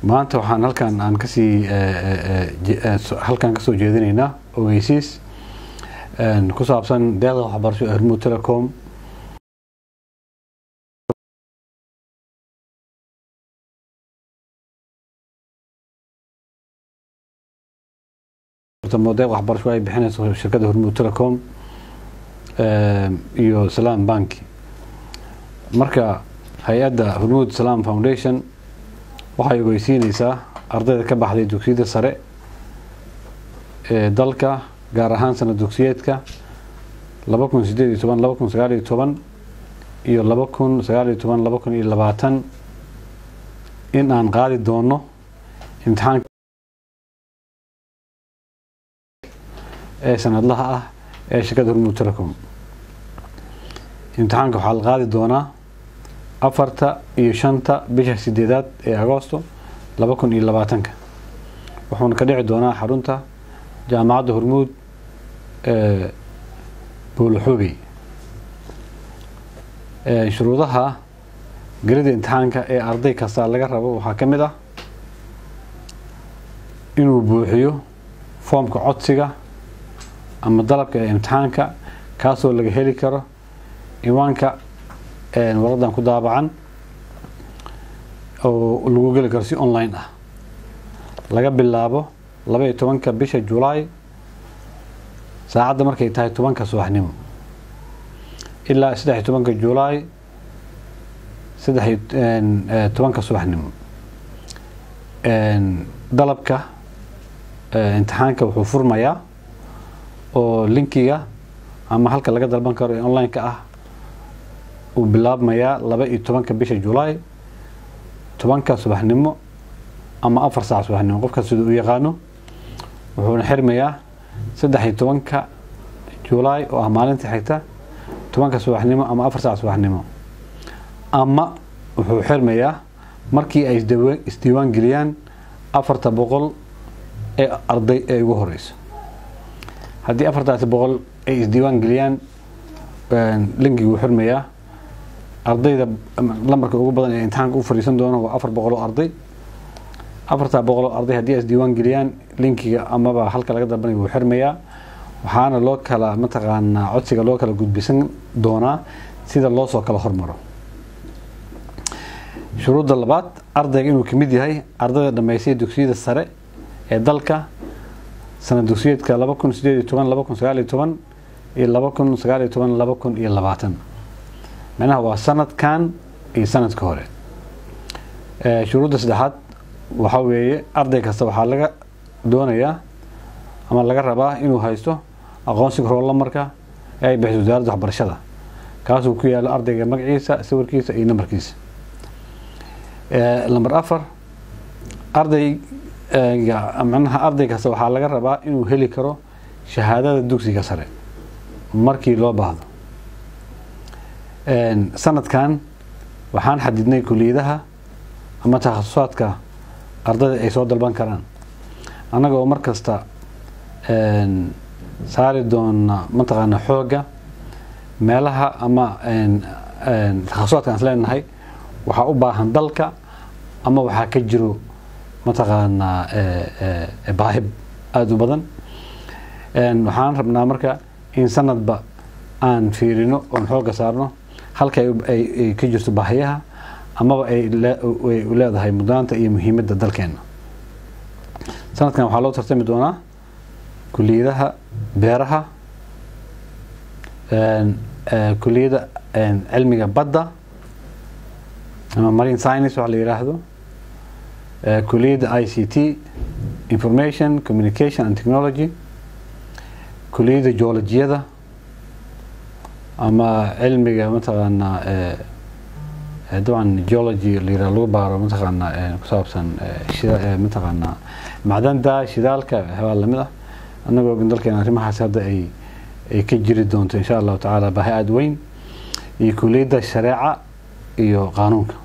maanta waxaan halkan aan kasii halkan kasoo jeedinaynaa ogeysiis ku saabsan deeqda waxbarasho ee hormuud telecom deeq waxbarasho ay bixinayso shirkadda hormuud telecom iyo salaam banki marka hay-adda hormuud salaam foundation waxay ogeysiineysaa ardayda ka baxday dugsiyada sare ee dalka gaar ahaan sanad dugsiyeedka laba kun sideed iyo toban laba kun sagaal iyo toban iyo laba kun sagaal iyo toban laba kun iyo labaatan in aan qaadi doono imtixaanka ee sanadlaha ah ee shirkadda hormuud telecom imtixaanka waxaa la qaadi doonaa afarta iyo shanta bisha sideedaad ee agoosto laba kun iyo labaatanka wuxuuna ka dhici doonaa xarunta jaamacadda hormuud ee buulaxoogey shuruudaha gelida imtixaanka ee arday kasta laga rabo waxaa ka mid ah inuu buuxiyo foomka codsiga ama dalabka ee imtixaanka kaasoo laga heli karo iwaanka waradan ku daabacan oo lagu geli karo si online ah laga bilaabo laba iyo tobanka bisha julaay saacadda markay tahay tobanka subaxnimo ilaa saddex iyo tobanka julaay saddex iyo tobanka subaxnimo dalabka imtixaanka wuxuu furmayaa oo linkiga ama halka laga dalban karo ee online-ka ah uu bilaabmayaa laba iyo tobanka bisha julaay tobanka subaxnimo ama afar saac subaxnimo qofka sida u yaqaano wuxuuna xirmayaa saddex iyo tobanka julaay oo ah maalinta xigta tobanka subaxnimo ama afar saac subaxnimo ama wuxuu xirmayaa markii ay isdiiwaan geliyaan afarta boqol ee arday ee ugu horeyso haddii afartaasi boqol ay isdiiwaan geliyaan linkigi wuu xirmayaa ardayda lambarka ugu badan ee imtixaanka u fadhiisan doono waa afar boqol oo arday afartaa boqol oo arday haddii ay isdiiwaan geliyaan linkiga amaba halka laga dalbanaya wuu xirmayaa waxaana loo kala mataqaanaa codsiga loo kala gudbisan doonaa sida loo soo kala hormaro shuruudda labaad ardayga inuu kamid yahay ardayda dhammaystay dugsiyada sare ee dalka sanad dugsiyeedka laba kun sideed iyo toban laba kun sagaal iyo toban iyo laba kun sagaal iyo toban laba kun iyo labaatan macnaha waa sanadkan iyo sanadka hore shuruudda saddexaad waxaa weeye arday kasta waxaa laga doonayaa ama laga rabaa inuu haysto aqoonsiga roolamarka ee ay bixiso wasaaradda waxbarashada kaasuu ku yaalo ardayga magaciisa sawirkiisa iyo nambarkiisa lamber afar arday macnaha arday kasta waxaa laga rabaa inuu heli karo shahaadada dugsiga sare markii loo baahdo sanadkan waxaan xadidnay kuliyadaha ama takhasusaadka ardayda ay soo dalban karaan annaga oo mar kasta saari doona mataqaana xoogga meelaha ama takhasusaadka aan isleenahay waxaa u baahan dalka ama waxaa ka jiro mataqaanaa baahib aada u badan waxaan rabnaa marka in sanadba aan fiirino oon xoogga saarno halka ay ka jirto baahiyaha amaba ay leedahay mudnaanta iyo muhiimadda dalkeena sanadkan waxaa loo tartami doonaa kuliyadaha beeraha kuliyadda cilmiga badda ama marine science waxa la yiraahdo kuliyadda i c t information communication and technology kuliyadda geologiyada ama cilmiga mataqaanaa dabcan geology la yiraahdo lagu baaro mataqaanaa ku saabsan mataqaanaa macdanta shidaalka waxyaabaa lamid ah annagoo ogin dalkeena arrimahaas hadda ay ay ka jiri doonto insha allahu tacaala baahi aada weyn iyo kuliyadda shareeca iyo qaanuunka